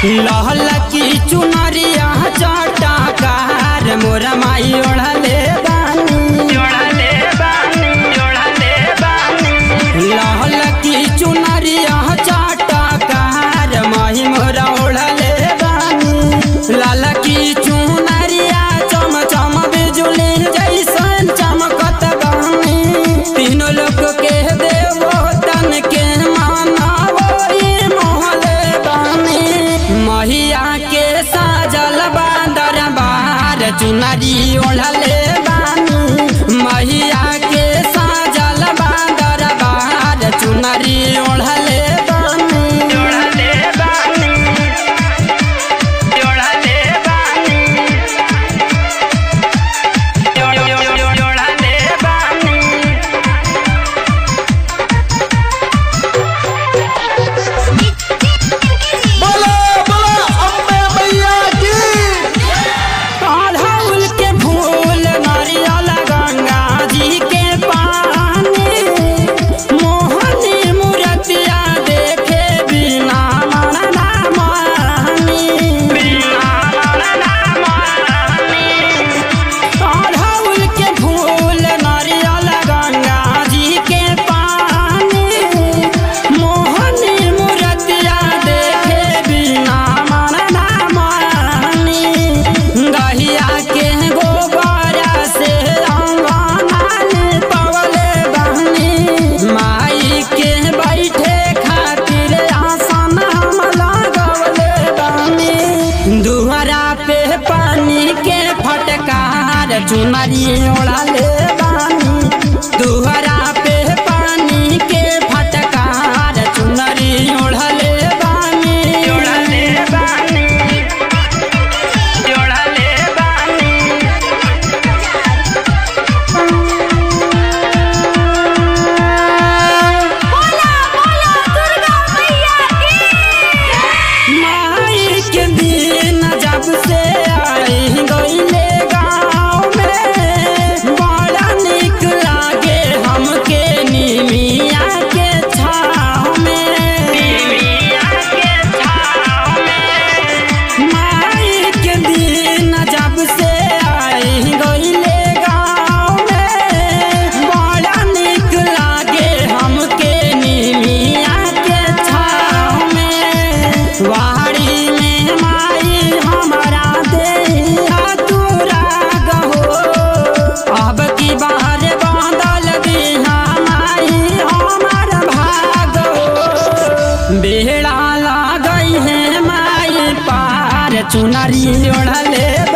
लहल की चुनरिया चटकार मोर माई ओढ़ले बानी ओढ़ले बानी ओढ़ले बानी लहल की चुनरिया चटकार माही मोर ओढ़ले बानी लाल की चुनरिया चम चम बिजुली जैसन चमकत बानी तीनों लोग के देवो तन के मानवो ई मोहले बानी महिया के साजल बांदर बार चुनरी ओढ़ले बानी महिया के साजल बांदर बार चुनरी ओढ़ले बानी ओढ़ले बानी ओढ़ले बानी ओढ़ले बानी बोलो बोलो अम्बे मैया की अड़हुल के फूल नारियल गंगा जी के पानी मोहनी मूर्तिया देखे बिना मन ना मानी बिना मन ना मानी अड़हुल के फूल नारियल गंगा जी के पानी मोहनी मूर्तिया देखे बिना मन ना मानी गहिया के गोबरा से अंगनान पवले बहनी माई के बैठे खातिर आसन हम लगवले बहनी दुहरा पे पानी के फटकार चुनरी ओढ़ले बानी दुहरा पे पानी के फटकार चुनरी ओढ़ले बानी ओढ़ले बानी ओढ़ले बानी बोला बोला दुर्गा मैया की माई के दिन जब से आई गईले गाँव में बड़ा निक लागे हमके निमिया के छाँव में निमिया के छाँव में माई के दिन जब से आई गईले गाँव में बड़ा निक लागे हमके निमिया के छाँव में वाड़ी में माई हमारा देहा तोरा गहो अब की बाहर बांधल दिहा माई हमार भाग हो बेड़ा लागई है माई पार चुनरी ओढ़ले